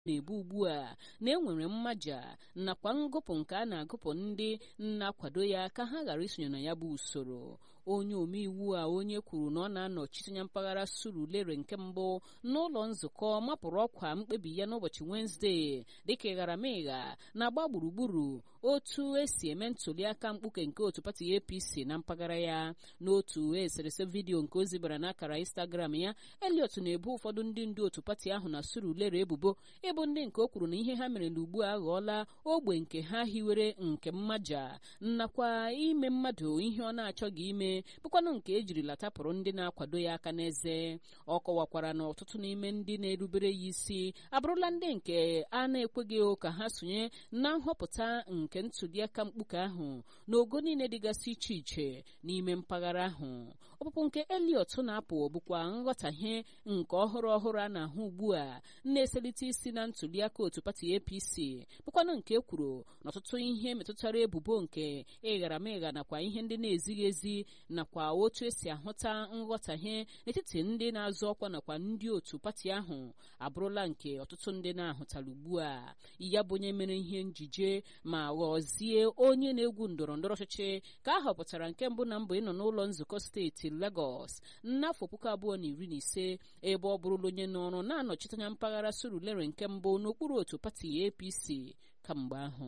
na-ebu ugbu a na enwere mmaja nakwa ngụpụ nke a na-agụpụ ndị na-akwado ya ka ha ghara isonye na ya bụ usoro onye omeiwu a onye kwuru na ọ na-anọchite anya mpaghara surulere nke mbụ n'ụlọ nzukọ mapụrụ ọkwa mkpebi ya n'ụbọchị wenezdee dịka ịgharamịgha na-agba gburugburu otu esi eme ntụliaka mkpuke nke otu pati apc na mpaghara ya n'otu eserese vidiyo nke o zibara n'akara instagram ya eliot na-ebu ụfọdụ ndị ndu otu pati ahụ na surulere ebubo ịbụ ndị nke o kwuru na ihe ha mere ugbu a aghọọla ogbe nke ha hiwere nke mmaja nakwa ime mmadụ ihe ọ na-achọghị ime bụkwanụ nke ejirila tapụrụ ndị na-akwado ya aka n'eze ọ kọwakwara na ọtụtụ n'ime ndị na-erubere ya isi abụrụla ndị nke a na-ekweghị ka ha sonye na nhọpụta nke ntụliaka mkpuke ahụ n'ogo niile dịgasị iche iche n'ime mpaghara ahụ ọpụpụ nke eliot na-apụ bụkwa nghọtahie nke ọhụrụ ọhụrụ a na-ahụ ugbu a na-eselite isi na ntụliaka otu pati apc bụkwanụ nke kwuru na ọtụtụ ihe metụtara ebubo nke ịgharamịgha nakwa ihe ndị na-ezighị ezi nakwa otu esi ahụta nghọtahie n'etiti ndị na-azọ ọkwa nakwa ndị otu pati ahụ abụrụla nke ọtụtụ ndị na-ahụtara ugbu a ya bụ onye mere ihe njije ma ghọzie onye na-egwu ndọrọ ndọrọ ọchịchị ka a họpụtara nke mbụ na mbụ ịnọ n'ụlọ nzukọ steeti Lagos n'afọ puku abụọ na iri na ise ebe ọ bụrụla onye n'ọrụ na-anọchite anya mpaghara Surulere nke mbụ n'okpuru otu pati APC kamgbe ahụ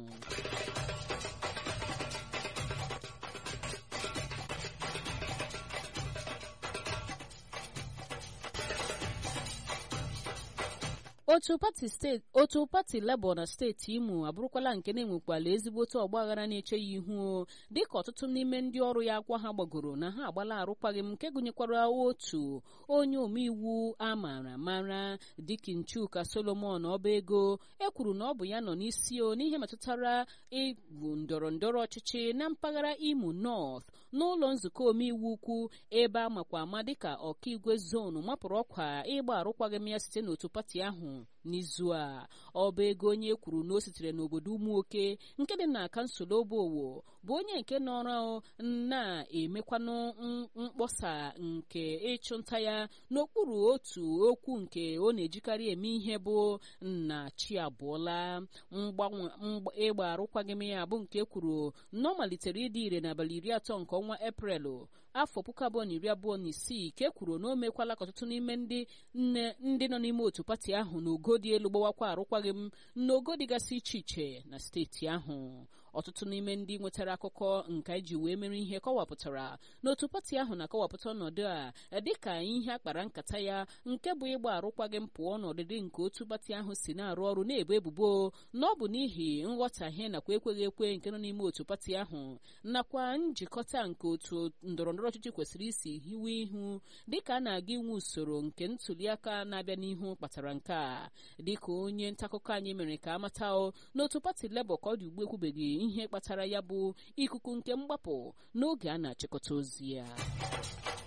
otu pati steeti otu pati Labour na steeti Imo abụrụkwala nke na-enwekwala ezigbote ọgbaghara na-eche ya ihu dịka ọtụtụ n'ime ndị ọrụ ya akwa ha gbagoro na ha agbala arụkwaghịm nke gụnyekwara otu onye omeiwu a maara mara Dikin Chuka Solomon ọba ego ekwuru na ọ bụ ya nọ n'isi o n'ihe metụtara igwu ndọrọ ndọrọ ọchịchị na mpaghara Imo North n'ụlọ nzukọ omeiwu ukwu ebe a makwa ama dịka ọkaigwe zonu mapụrụ ọkwa ịgba arụkwaghịm ya site n'otu pati ahụ n'izu a ọba ego onye kwuru na o sitere n'obodo ụmụoke nke dị na kansụl obowo bụ onye nke nọrọ na-emekwanụ mkpọsa nke ịchụnta ya n'okpuru otu okwu nke ọ na-ejikarị eme ihe bụ na chi abụọla ịgba arụkwaghịm ya bụ nke kwuru na ọ malitere ịdị ire n'abalị iri atọ nke ọnwa eprelụ afọ puku abụọ na iri abụọ na isii ka e kwuru na o mekwala ka ọtụtụ n'ime ndị nne ndị nọ n'ime otu pati ahụ n'ogo dị elu gbawakwa arụkwaghịm n'ogo dịgasị iche iche na steeti ahụ ọtụtụ n'ime ndị nwetara akụkọ nka iji wee mere ihe kọwapụtara na otu pati ahụ na-akọwapụta ọnọdụ a dịka ihe akpara nkata ya nke bụ ịgba arụkwaghịm pụọ n'ọdịdị nke otu pati ahụ si na-arụ ọrụ na-ebu ebubo na ọ bụ n'ihi nghọtahie nakwa ekweghị ekwe nke nọ n'ime otu pati ahụ nakwa njikọta nke otu ndọrọndọrọ ọchịchị kwesịrị isi hiwe ihu dịka a na-aga inwe usoro nke ntụliaka na-abịa n'ihu kpatara nke a dịka onye ntaakụkọ anyị mere ka amata n'otu pati Labour ka ọ dị ugbu ekwubeghị ihe kpatara ya bụ ikuku nke mgbapụ n'oge a na-achịkọta ozi ya